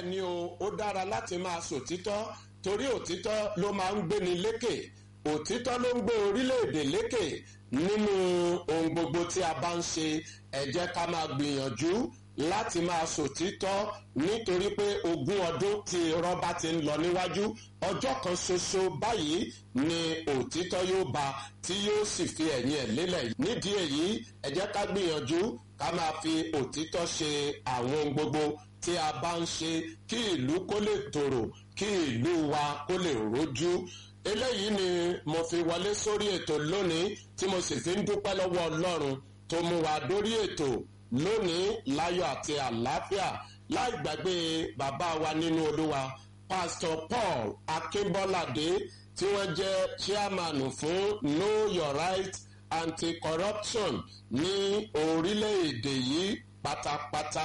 bẹ́ẹ̀ ni o ó dára láti máa sòtítọ́ torí òtítọ́ ló máa ń gbéni lékè òtítọ́ ló ń gbé orílẹ̀-èdè lékè nínú ohun gbogbo tí a bá ń ṣe ẹ jẹ́ ká máa gbìyànjú láti máa sòtítọ́ nítorí pé ogún ọdún tí rọ́bà ti ń lọ níwájú ọjọ́ kan ṣoṣo báyìí ni òtítọ́ yóò ba tí yóò sì fi ẹ̀yìn ẹ̀ lélẹ̀ nídìí èyí ẹ jẹ́ ká gbìyànjú ká máa fi òtítọ́ ṣe àwọn ohun gbogbo tí a bá ń ṣe kí ìlú kó lè tòrò kí ìlú wa kó lè rójú eléyìí ni mo fi wọlé sórí ètò lónìí tí mo sì fi ń dúpẹ́ lọ́wọ́ ọlọ́run tó mú wa dórí ètò lónìí láyọ̀ àti àlàáfíà láì gbàgbé bàbá wa nínú olúwa pastor paul akínbọ́ládé tí wọ́n jẹ́ chairman fún know your right anti-corruption ní orílẹ̀-èdè yìí pátápátá.